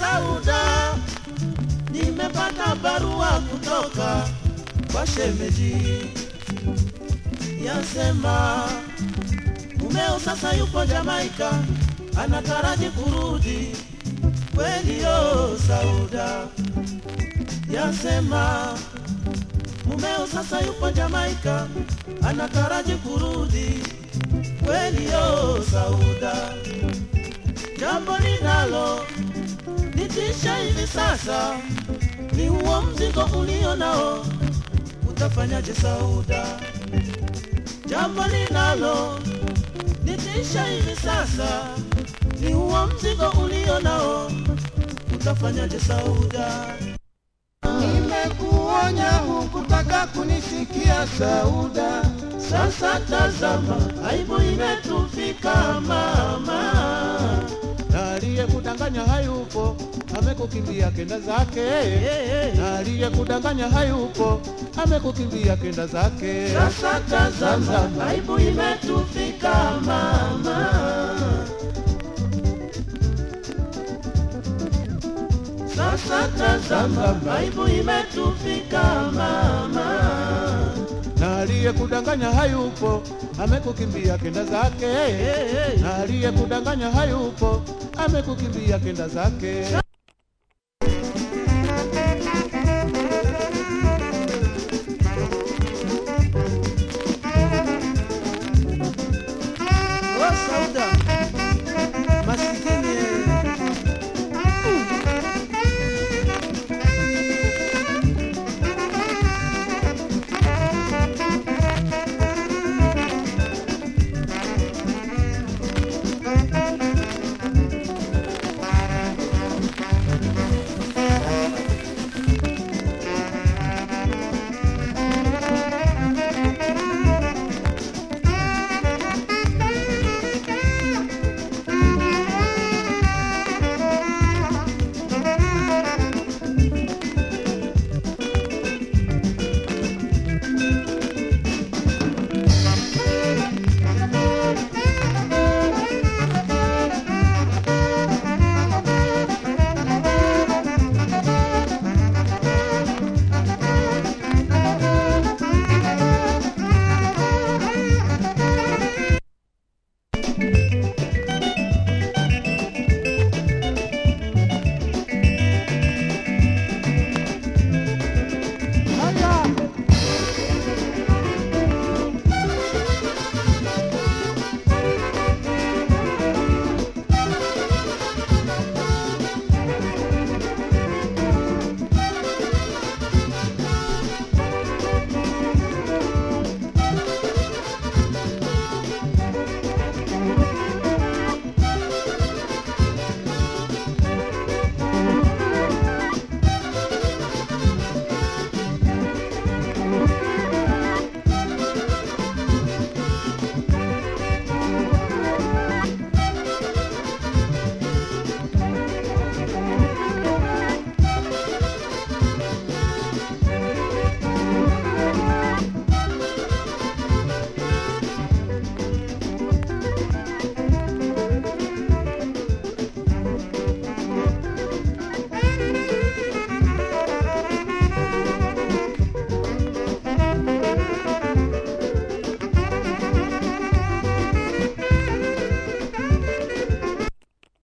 Sauda, nimepata barua kutoka kwa shemeji, yasema mumeo sasa yupo Jamaika, anataraji kurudi. Kweli yo Sauda, yasema mumeo sasa yupo Jamaika, anataraji kurudi. Kweli yo Sauda, jambo linalo nitisha hivi sasa ni huo mzigo ulio nao, utafanyaje Sauda? Jambo linalo nitisha hivi sasa ni huo mzigo ulio nao, utafanyaje Sauda? Nimekuonya hukutaka kunisikia Sauda, Sasa tazama, aibu imetufika mama. na aliyekudanganya hayupo, amekukimbia kenda zake. Hey, Na aliyekudanganya hayupo, amekukimbia kenda zake. Sasa tazama, aibu imetufika mama. Sasa tazama, aibu imetufika mama. Na aliyekudanganya hayupo, amekukimbia kenda zake. Hey, Na aliyekudanganya hayupo, amekukimbia kenda zake.